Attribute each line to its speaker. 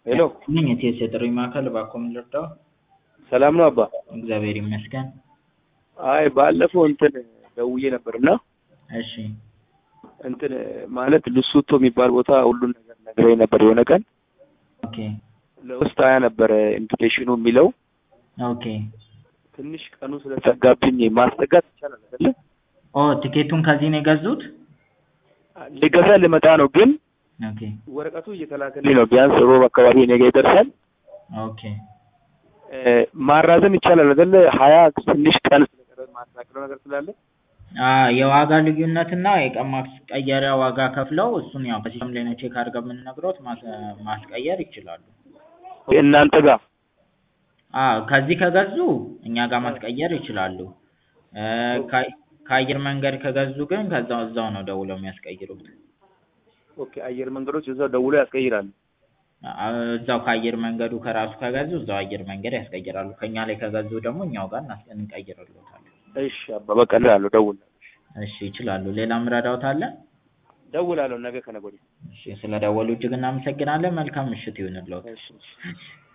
Speaker 1: ሄሎ
Speaker 2: ነኝ የቴስ የጥሪ ማዕከል እባክዎ ምን ልርዳዎ?
Speaker 1: ሰላም ነው አባ?
Speaker 2: እግዚአብሔር ይመስገን።
Speaker 1: አይ ባለፈው እንትን ደውዬ ነበርና
Speaker 2: እሺ
Speaker 1: እንትን ማለት ሉሱቶ የሚባል ቦታ ሁሉን ነገር ነግረኝ ነበር የሆነ ቀን
Speaker 2: ኦኬ
Speaker 1: ለውስጥ ሀያ ነበረ ኢንቪቴሽኑ የሚለው
Speaker 2: ኦኬ
Speaker 1: ትንሽ ቀኑ ስለዘጋብኝ ማስጠጋት ይቻላል አይደለ?
Speaker 2: ኦ ቲኬቱን ከዚህ ነው የገዙት?
Speaker 1: ልገዛ ልመጣ ነው ግን
Speaker 2: ኦኬ
Speaker 1: ወረቀቱ እየተላከልኝ ነው። ቢያንስ ሮብ አካባቢ እኔ ጋ ይደርሳል።
Speaker 2: ኦኬ
Speaker 1: እ ማራዘም ይቻላል አይደለ? ሀያ ትንሽ ቀን ስለቀረ ማስተካከለው ነገር ስላለ
Speaker 2: አ የዋጋ ልዩነትና የቀን ማስቀየሪያ ዋጋ ከፍለው እሱን ያው በሲስተም ላይ ነው ቼክ አድርገን የምንነግሮት ማስ ማስቀየር ይችላሉ።
Speaker 1: እናንተ ጋር
Speaker 2: አ ከዚህ ከገዙ እኛ ጋር ማስቀየር ይችላሉ። እ ከ- ከአየር መንገድ ከገዙ ግን ከዛው እዛው ነው ደውለው የሚያስቀይሩት።
Speaker 1: ኦኬ አየር መንገዶች እዛው ደውሎ ያስቀይራሉ።
Speaker 2: አ እዛው ከአየር መንገዱ ከራሱ ከገዙ እዛው አየር መንገድ ያስቀይራሉ። ከእኛ ላይ ከገዙ ደግሞ እኛው ጋር እናስ እንቀይርልዎታለን።
Speaker 1: እሺ አባ በቃ እላለሁ፣ እደውላለሁ።
Speaker 2: እሺ ይችላሉ። ሌላ ምረዳዎት አለ?
Speaker 1: እደውላለሁ ነገ ከነገ ወዲያ።
Speaker 2: እሺ ስለደወሉ እጅግ እናመሰግናለን። መልካም ምሽት ይሁንልዎት።
Speaker 1: እሺ እሺ።